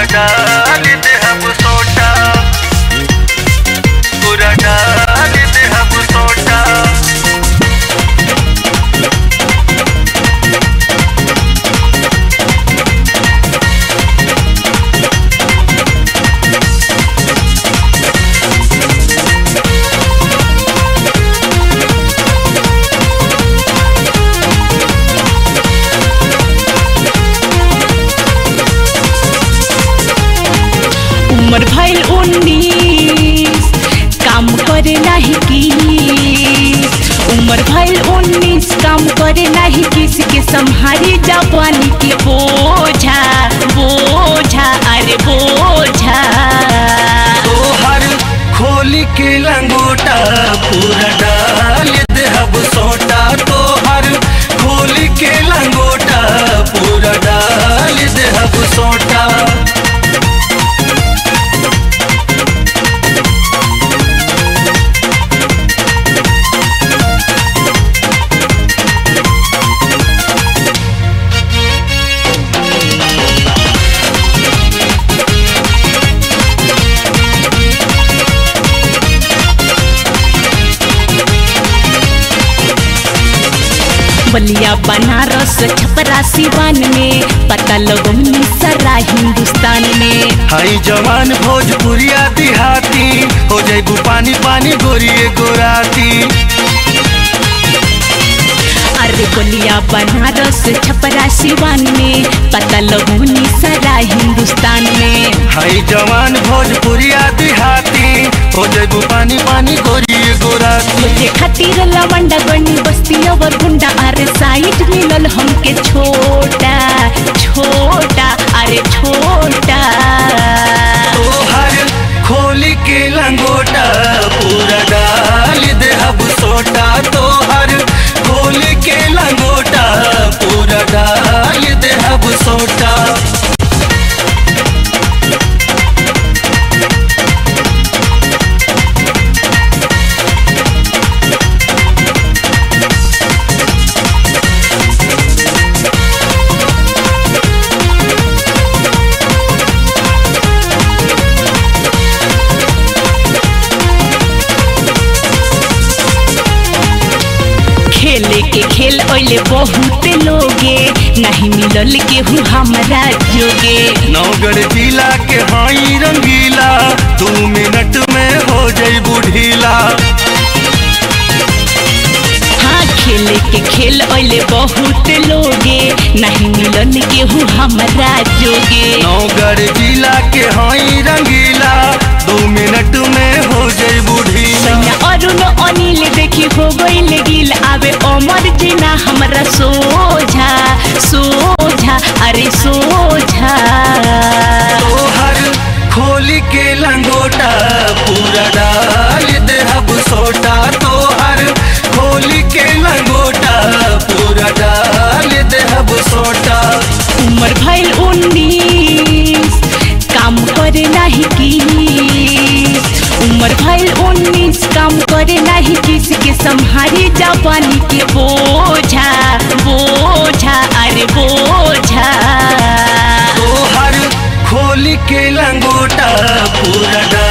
डाल दे हम सोटा पूरा डाल दे हम सोटा उम्र भइल उन्नीस काम करे नाही की उम्र भइल उन्नीस काम करे नाही किसी के संहारी जापानी के बोझा बोझा अरे बोझा तोहर खोली के लंगोटा पूरा डाल दे हम सोटा तोहर खोली के लंगोटा पूरा डाल दे हम सोटा बलिया बनारस छपरा सिवान में पता लगो मिसरा हिंदुस्तान में हाई जवान भोजपुरिया दिहाती हो जाइबू पानी पानी गोरिए गोराती अरे बलिया बनारस छपरा सिवान में पता लगो मिसरा हिंदुस्तान में हाई जवान भोजपुरिया दिहाती हो जाइबू पानी पानी गोरिए गोराती मुझे खातिर लवंडा गनी बस्ती और गुंडा अरे साइड मिलल हमके छोटा छोटा अरे छोटा तोहर खोली के लंगोटा पूरा डाल दे हम सोटा तोहर खोली के लंगोटा पूरा डाल दे हम सोटा खेले के खेल ओले बहुत लोगे नहीं मिलल केहू हमरा जोगे नौगढ़ जिला के हाई रंगीला दू मिनट में हो जाइबू ढीला हाँ खेले के खेल ओले बहुत लोगे नहीं मिलल केहू हमरा जोगे नौगढ़ जिला के हाई रंगीला दू मिनट में हो जाइबू ढीला सैया अरुण अनिल देखी हो गईल गिल आवे अमर जिना हमरा सोझा सोझा अरे सोझा तोहर खोली के लंगोटा पूरा डाल दे हम सोटा तोहर खोली के लंगोटा पूरा डाल दे हम सोटा उम्र भइल उन्नीस काम करे नाही की उम्र भइल उन्नीस काम करे नाही किसी के संहारी जापानी के बोझा बोझा अरे बोझा तोहर खोली के लंगोटा पूरा डाल